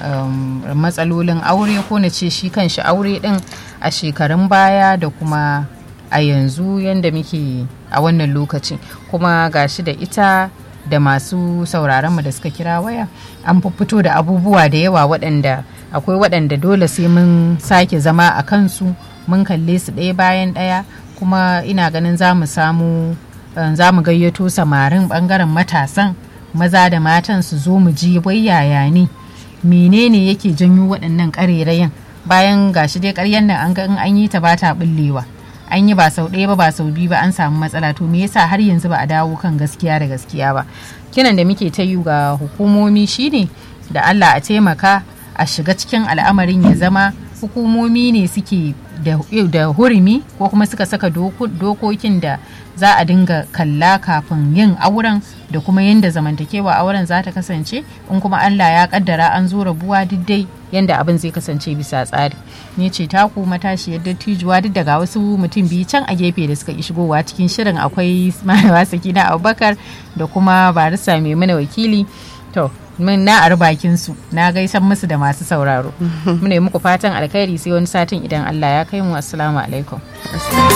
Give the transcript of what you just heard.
um, matsalolin aure ko na ce shi kanshi aure din a shekarun baya da kuma a yanzu yadda muke a wannan lokaci kuma gashi da ita da masu sauraronmu da suka kira waya an fito da abubuwa da yawa waɗanda akwai waɗanda dole sai mun sake zama a kansu mun kalle su ɗaya bayan ɗaya kuma ina ganin za mu samu za mu gayyato samarin ɓangaren matasan maza da matan su zo mu ji wai yaya ne menene yake janyo waɗannan ƙarerayen bayan gashi dai ƙaryan nan an ga in an yi ta ba ta ɓullewa an yi ba sau ɗaya ba ba sau biyu ba an samu matsala to me yasa har yanzu ba a dawo kan gaskiya da gaskiya ba kiran da muke ta yi ga hukumomi shine da Allah a taimaka a shiga cikin al'amarin ya zama hukumomi ne suke da hurumi ko kuma suka saka dokokin da za a dinga kalla kafin yin auren da kuma yadda zamantakewa auren za ta kasance in kuma Allah ya kaddara an zo rabuwa duk dai yadda abin zai kasance bisa tsari ne ce taku matashiyar dattijuwa duk daga wasu mutum biyu can a gefe da suka yi shigowa cikin shirin akwai malama sakina abubakar da kuma barista mai mana wakili to min na ari bakin su na gaisan musu da masu sauraro muna yi muku fatan alkhairi sai wani satin idan Allah ya kai mu assalamu alaikum